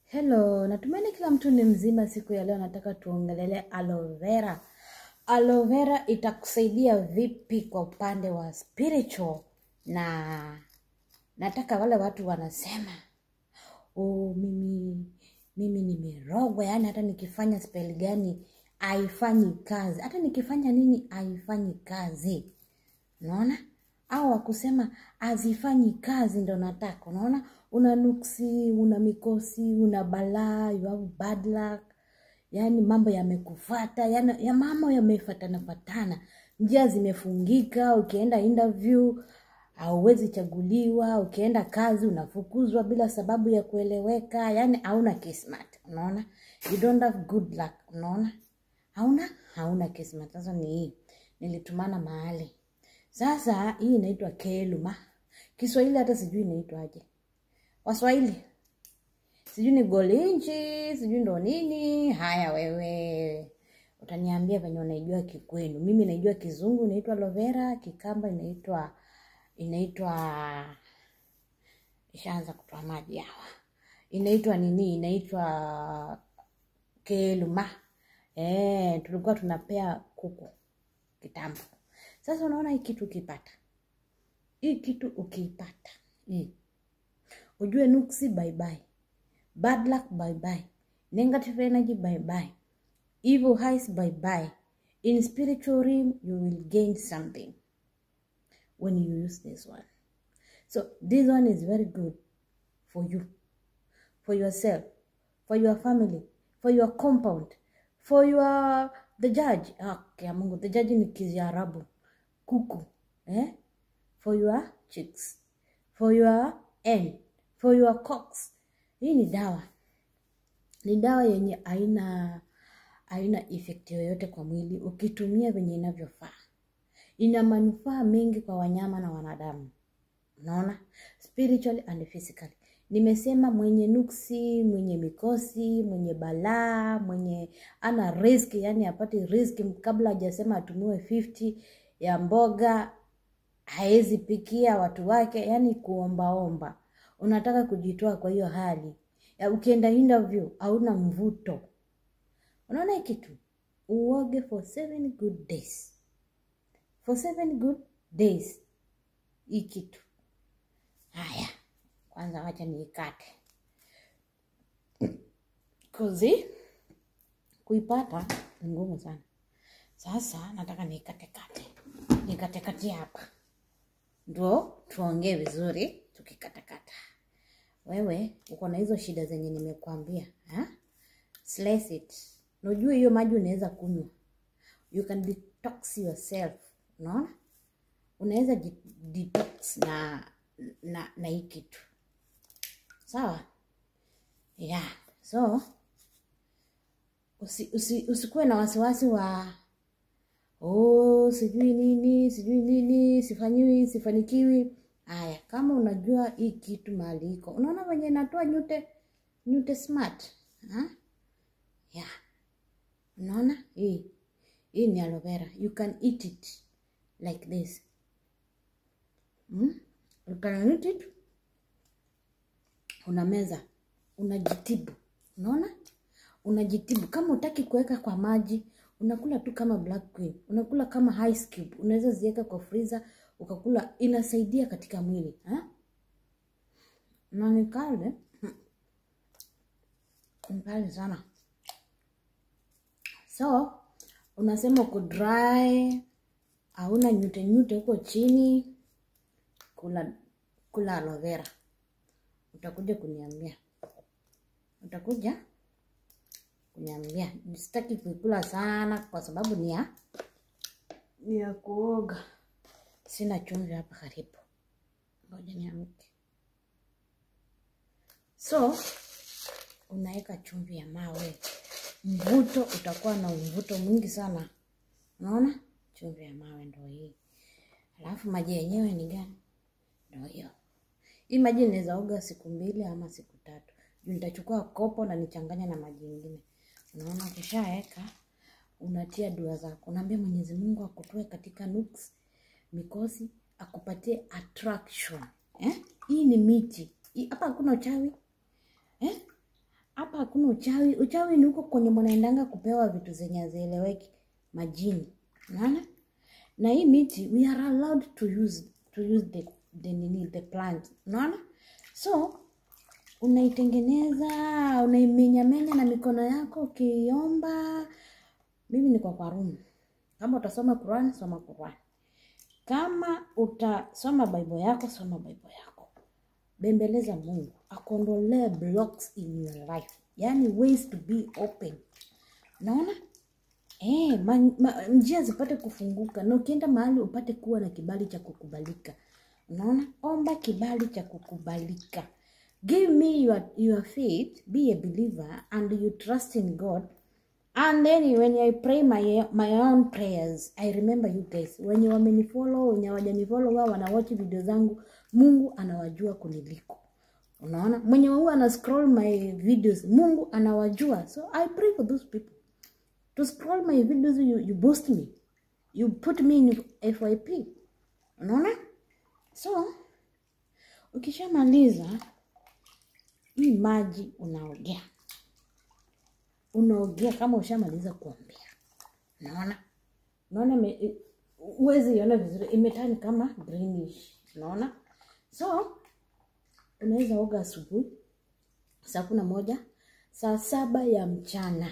Hello, natumaini kila mtu ni mzima siku ya leo. Nataka tuongelele aloe vera. Aloe vera itakusaidia vipi kwa upande wa spiritual, na nataka wale watu wanasema oh, mimi mimi nimerogwa, yaani hata nikifanya spell gani haifanyi kazi, hata nikifanya nini haifanyi kazi. Unaona? Au wakusema hazifanyi kazi, ndo nataka. Unaona, una nuksi, una mikosi, una balaa, you have bad luck, yaani mambo yamekufata, yani ya mambo yamefatana fatana, njia zimefungika. Ukienda interview hauwezi chaguliwa, ukienda kazi unafukuzwa bila sababu ya kueleweka, yani hauna kismat. Unaona, you don't have good luck. Unaona, hauna hauna kismat. Sasa ni hii, nilitumana mahali sasa hii inaitwa keluma. Kiswahili hata sijui inaitwaje. Waswahili sijui ni golinchi, sijui ndo nini. Haya, wewe utaniambia venye unaijua kikwenu. Mimi naijua kizungu inaitwa aloe vera, kikamba inaitwa inaitwa ishaanza kutoa maji hawa, inaitwa nini? Inaitwa keluma. Eh, tulikuwa tunapea kuku kitambo. Sasa unaona hii kitu ukipata, hii kitu ukiipata, hii ujue nuksi bye bye, bad luck bye bye, negative energy bye bye, evil eyes bye bye. In spiritual realm you will gain something when you use this one. So this one is very good for you, for yourself, for your family, for your compound, for your the judge. Okay, Mungu, the judge ni Kiarabu kuku eh? for your chicks for your hen for your cocks. Hii ni dawa, ni dawa yenye aina aina effect yoyote kwa mwili ukitumia venye inavyofaa. Ina manufaa mengi kwa wanyama na wanadamu, unaona, spiritually and physically. Nimesema mwenye nuksi, mwenye mikosi, mwenye balaa, mwenye ana risk, yani apate risk kabla hajasema atumiwe 50 ya mboga haezi pikia watu wake, yani kuombaomba. Unataka kujitoa kwa hiyo hali ya ukienda interview hauna mvuto. Unaona hii kitu, uoge for seven good days, for seven good days hii kitu. Haya, kwanza wacha niikate kozi, kuipata ni ngumu sana. Sasa nataka niikatekate nikatekate hapa, ndo tuongee vizuri tukikatakata. Wewe uko na hizo shida zenye nimekuambia, ha? Slice it. Unajua hiyo maji unaweza kunywa, you can detox yourself. Unaona, unaweza detox na na na hii kitu sawa, yeah. So usi, usi, usikuwe na wasiwasi wa oh, sijui nini sijui nini, sifanyiwi sifanikiwi. Haya, kama unajua hii kitu mahali iko, unaona venye inatoa nyute nyute smart ha? Yeah. Unaona hii hii ni aloe vera, you can eat it like this hmm? You can eat it, unameza unajitibu, unaona unajitibu. Kama utaki kuweka kwa maji unakula tu kama Black Queen, unakula kama ice cube, unaweza ziweka kwa freezer ukakula, inasaidia katika mwili ha? na ni kale ni kale sana. So unasema uko dry, hauna nyute nyute huko chini, kula kula aloe vera, utakuja kuniambia, utakuja kuniambia. Sitaki kuikula sana kwa sababu ni ya ni ya kuoga. Sina chumvi hapa karibu, ngoja niamke. So unaweka chumvi ya mawe, mvuto utakuwa na mvuto mwingi sana. Unaona, chumvi ya mawe ndo hii, alafu maji yenyewe ni gani? Ndo hiyo. Hii maji inaweza oga siku mbili ama siku tatu, juu nitachukua kopo na nichanganya na maji ingine. Unaona, ukishaweka unatia dua zako, unaambia Mwenyezi Mungu akutoe katika nuks, mikosi, akupatie attraction eh? Hii ni miti hii, hapa hakuna uchawi eh? hakuna uchawi uchawi ni huko kwenye mnaendanga kupewa vitu zenye hazieleweki majini unaona na hii miti we are allowed to use to use the the nini the plant unaona so unaitengeneza unaimenyamenya na mikono yako ukiomba mimi niko kwa room kama utasoma Quran soma Quran kama utasoma bible yako soma bible yako bembeleza mungu akondolee blocks in your life yani ways to be open naona Eh, ma, ma, njia zipate kufunguka na ukienda mahali upate kuwa na kibali cha kukubalika unaona omba kibali cha kukubalika give me your, your faith be a believer and you trust in god and then when i pray my, my own prayers i remember you guys wenye wamenifollow wenye wajanifollow wao wanawatch video zangu mungu anawajua kuniliko unaona mwenye huwa ana scroll my videos mungu anawajua so i pray for those people to scroll my videos you, you boost me you put me in fyp unaona so ukishamaliza hii maji unaogea unaogea kama ushamaliza kuombea unaona unaona ime- huwezi iona vizuri imetani kama greenish unaona so unaweza oga asubuhi saa kumi na moja saa saba ya mchana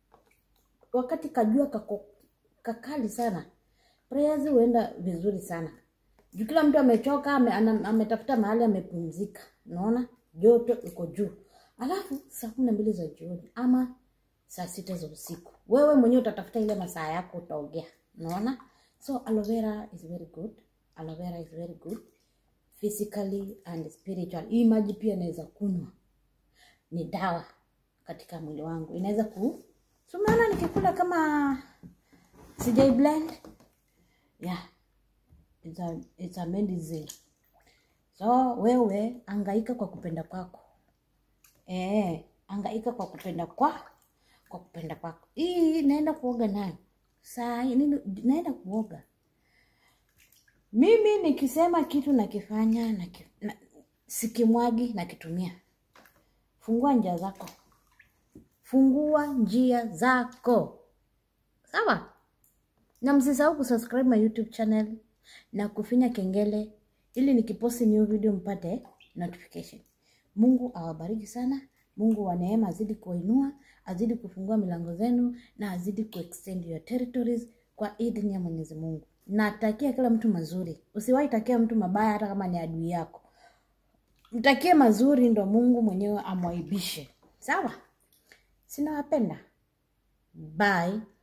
wakati kajua kako kakali sana prayers huenda vizuri sana juu kila mtu amechoka ame, ana- ametafuta mahali amepumzika unaona joto iko juu alafu saa kumi na mbili za jioni ama saa sita za usiku wewe mwenyewe utatafuta ile masaa yako utaogea unaona so aloe vera is very good aloe vera is very good physically and spiritual hii maji pia inaweza kunywa ni dawa katika mwili wangu inaweza ku so umeona nikikula kama sijai blend yeah it's a, it's a medicine so wewe angaika kwa kupenda kwako eh angaika kwa kupenda kwa kwa kupenda kwako hii naenda kuoga nayo saa hii nini- naenda kuoga mimi nikisema kitu nakifanya na, na sikimwagi nakitumia fungua njia zako fungua njia zako sawa na msisahau kusubscribe my youtube channel na kufinya kengele ili nikiposti new video mpate notification mungu awabariki sana mungu wa neema azidi kuwainua azidi kufungua milango zenu na azidi kuextend your territories kwa idhini ya mwenyezi mungu natakia kila mtu mazuri usiwahi takia mtu mabaya hata kama ni adui yako mtakie mazuri ndo mungu mwenyewe amwaibishe sawa sinawapenda bye